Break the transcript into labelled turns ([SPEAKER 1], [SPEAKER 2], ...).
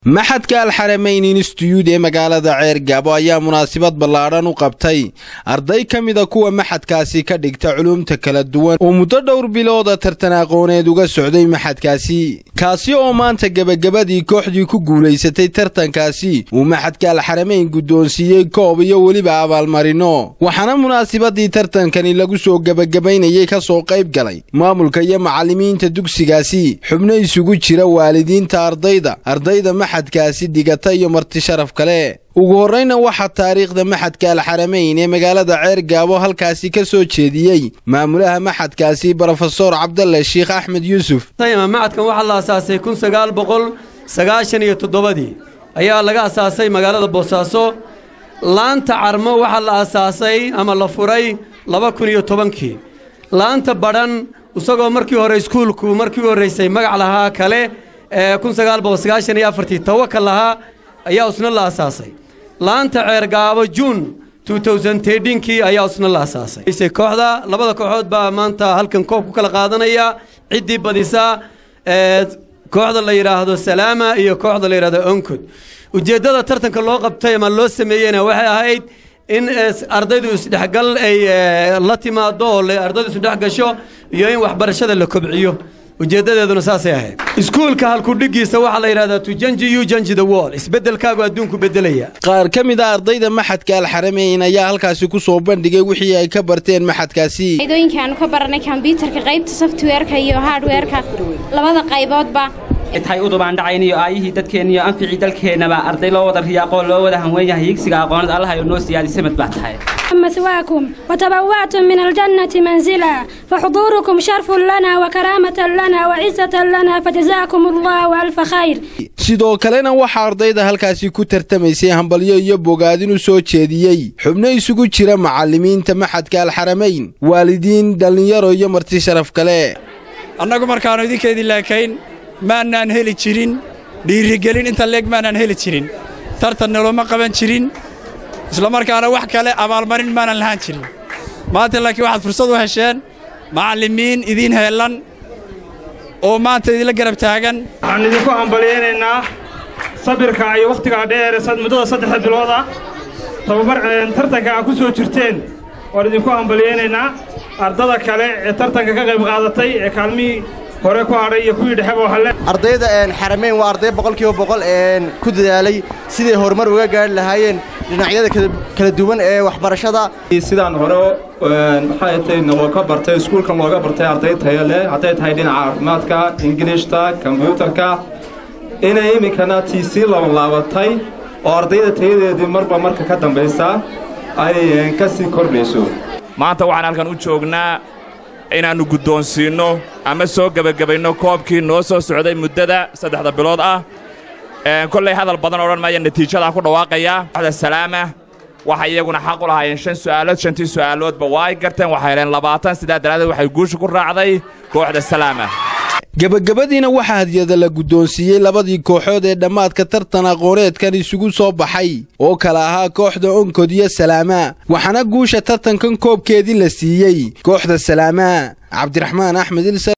[SPEAKER 1] maxadka alxarameyn instituyud ee magaalada ceer gaabo ayaa munaasabad ballaadhan u qabtay arday ka mida kuwa maxadkaasi ka dhigta culuumta kala duwan oo muddo dhowr bilooda tartan aqooneed uga socday maxadkaasi kaasi oo maanta gebagabadii kooxdii ku guulaysatay tartankaasi uu maxadka alxarameyn guddoonsiiyey koob iyo weliba abaalmarino waxaana munaasabadii tartankani lagu soo gebagabaynayay ka soo qayb galay maamulka iyo macallimiinta dugsigaasi xubno isugu jira waalidiinta ardayda ardayda maxadkaasi dhigata iyo marti sharaf kale ugu horrayna waxaa taariikhda maxadka alxarameyn ee magaalada ceer gaabo halkaasi ka soo jeediyey maamulaha maxadkaasi brofesor cabdalle sheikh axmed yuusuf
[SPEAKER 2] macadkan waxaa la asaasay kun sagaal boqol sagaashan iyo toddobadii ayaa laga asaasay magaalada boosaaso laanta carmo waxaa la asaasay ama la furay laba kun iyo tobankii laanta badhan isagoo markii hore iskuulku markii u horraysay magac lahaa kale ee kun sagaal boqol sagaashan iyo afartii tawakal lahaa ayaa isna la asaasay laanta ceergaabo juun kii ayaa isna la asaasay kooxda labada kooxood baa maanta halkan koob ku kala qaadanaya ciddii badisaa kooxda la yidhaahdo salaama iyo kooxda la yidhahdo onkod ujeeddada tartanka loo qabtay ama loo sameeyeyna waxay ahayd in ardaydu isdhexgal ay la timaado oo ardaydu isdhex gasho iyo in waxbarashada la kobciyo ujeeddadeeduna saasay ahayd iskuulka halkudhigiisa waxaa la yidhahdaa tujanji you janji the wall isbeddelkaagu adduunku beddelaya
[SPEAKER 1] qaar ka mid a ardayda maxadka alxarameyn ayaa halkaasi ku soo bandhigay wixii ay ka barteen maxadkaasi
[SPEAKER 3] faydooyinkaanu ka baranay kombyuutarka qaybta softweerka iyo hardweerka labada qayboodba
[SPEAKER 4] tahay udubaandhacayn iyo aayihii dadkeenna iyo anficii dalkeennaba arday loo wada riyaaqoo loo wada hanweyn yahay higsiga aqoonad allahayo noo siyaadisay mad baa tahay
[SPEAKER 5] مثواكم وتبوأتم من الجنة منزلا فحضوركم شرف لنا وكرامة لنا وعزة لنا فجزاكم الله ألف خير
[SPEAKER 1] sidoo kalena waxaa ardayda halkaasi ku tartamaysay hambalyo iyo bogaadin u soo jeediyey xubno isugu jira macallimiinta maxadka alxarameyn waalidiin dhallinyaro iyo marti sharaf kale
[SPEAKER 6] annagu markaannu idinkeedii laakayn maannaan heli jirin dhiirigelin inta leeg maannaan heli jirin tartan noloma qaban jirin isla markaana wax kale abaalmarin maanan lahaan jirin maanta laakiin waxaad fursad u hesheen macallimiin idiin heellan oo maanta idinla garab taagan
[SPEAKER 7] waxaan idinku hambalyaynaynaa sabirka iyo wakhtigaa dheer muddada saddexda bilood ah tababar tartanka aad ku soo jirteen waan idinku hambalyaynaynaa ardada kale ee tartanka ka qayb qaadatay ee kaalmihii hore ku hadhay iyo kuwii dhexeba waxaale
[SPEAKER 8] ardayda xarameyn waa arday boqolkiiba boqol ku dadaalay siday horumar uga gaari lahaayeen dhinacyada kala duwan ee waxbarashada
[SPEAKER 9] sidaan hore maxay tay looga bartay iskuulkan looga bartay arday tayo leh hadday tahay dhinaca caafimaadka ingiliishta kombyuutarka inay iminkana tii sii labanlaabatay oo ardayda tayadeedii marba marka ka dambaysa ay ka sii kordhayso
[SPEAKER 10] maanta waxaan halkan u joognaa inaannu guddoonsiinno ama soo gebagabayno koobkii noo soo socday muddada saddexda bilood ah kollay hadal badan odhan maaya natiijadaan ku dhawaaqayaa waxda salaama waxay iyaguna xaq u lahaayeen shan su'aalood shantii su'aaloodba waa ay garteen waxay heleen labaatan sidaa daraaddeed waxay guusha ku raacday kooxda salaama
[SPEAKER 1] gebagabadiina waxaa hadiyada la guddoonsiiyey labadii kooxood ee dhammaadka tartan aqooneedkan isugu soo baxay oo kala ahaa kooxda onkod iyo salaama waxaana guusha tartankan koobkeedii la siiyey kooxda salaama cabdiraxmaan axmed